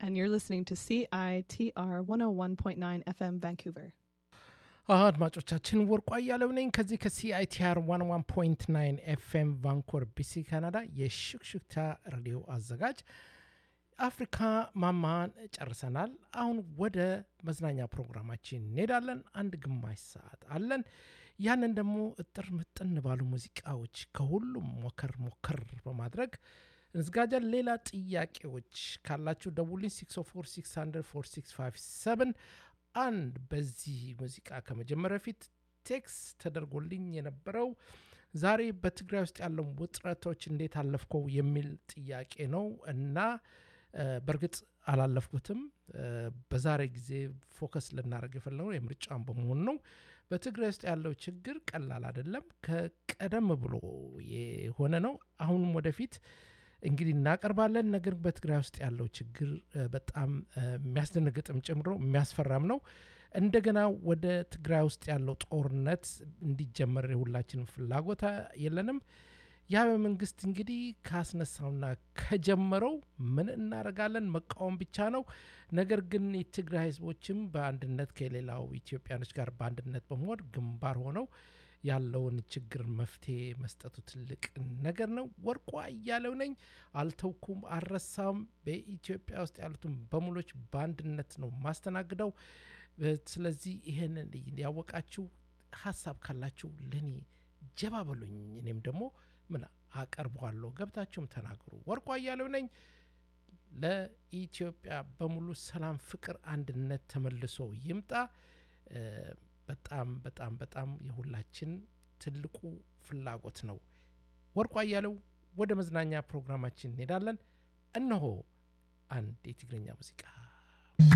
and you're listening to CITR 101.9 FM Vancouver. አድማጮቻችን ወርቋ እያለው ነኝ ከዚህ ከሲአይቲአር 11.9 ኤፍኤም ቫንኮር ቢሲ ካናዳ የሽክሽክታ ሬዲዮ አዘጋጅ አፍሪካ ማማን ጨርሰናል። አሁን ወደ መዝናኛ ፕሮግራማችን እንሄዳለን። አንድ ግማሽ ሰዓት አለን። ያንን ደግሞ እጥር ምጥን ባሉ ሙዚቃዎች ከሁሉም ሞከር ሞከር በማድረግ እንዝጋጃን። ሌላ ጥያቄዎች ካላችሁ ደውልኝ 604 አንድ በዚህ ሙዚቃ ከመጀመሪያ በፊት ቴክስ ተደርጎልኝ የነበረው ዛሬ በትግራይ ውስጥ ያለው ውጥረቶች እንዴት አለፍከው የሚል ጥያቄ ነው እና በእርግጥ አላለፍኩትም። በዛሬ ጊዜ ፎከስ ልናደርግ የፈለገው የምርጫን በመሆኑ ነው። በትግራይ ውስጥ ያለው ችግር ቀላል አይደለም። ከቀደም ብሎ የሆነ ነው። አሁንም ወደፊት እንግዲህ እናቀርባለን። ነገር በትግራይ ውስጥ ያለው ችግር በጣም የሚያስደነግጥም ጨምሮ የሚያስፈራም ነው። እንደገና ወደ ትግራይ ውስጥ ያለው ጦርነት እንዲጀመር የሁላችንም ፍላጎት የለንም። ያ በመንግስት እንግዲህ ካስነሳውና ከጀመረው ምን እናደርጋለን? መቃወም ብቻ ነው። ነገር ግን የትግራይ ህዝቦችም በአንድነት ከሌላው ኢትዮጵያኖች ጋር በአንድነት በመሆን ግንባር ሆነው ያለውን ችግር መፍትሄ መስጠቱ ትልቅ ነገር ነው። ወርቋ እያለው ነኝ። አልተውኩም፣ አልረሳም። በኢትዮጵያ ውስጥ ያሉትን በሙሎች በአንድነት ነው ማስተናግደው። ስለዚህ ይህንን ያወቃችሁ ሀሳብ ካላችሁ ለእኔ ጀባ በሉኝ። እኔም ደግሞ ምን አቀርበዋለሁ፣ ገብታችሁም ተናገሩ። ወርቋ እያለው ነኝ። ለኢትዮጵያ በሙሉ ሰላም፣ ፍቅር፣ አንድነት ተመልሶ ይምጣ። በጣም በጣም በጣም የሁላችን ትልቁ ፍላጎት ነው። ወርቋ እያለው ወደ መዝናኛ ፕሮግራማችን እንሄዳለን። እነሆ አንድ የትግርኛ ሙዚቃ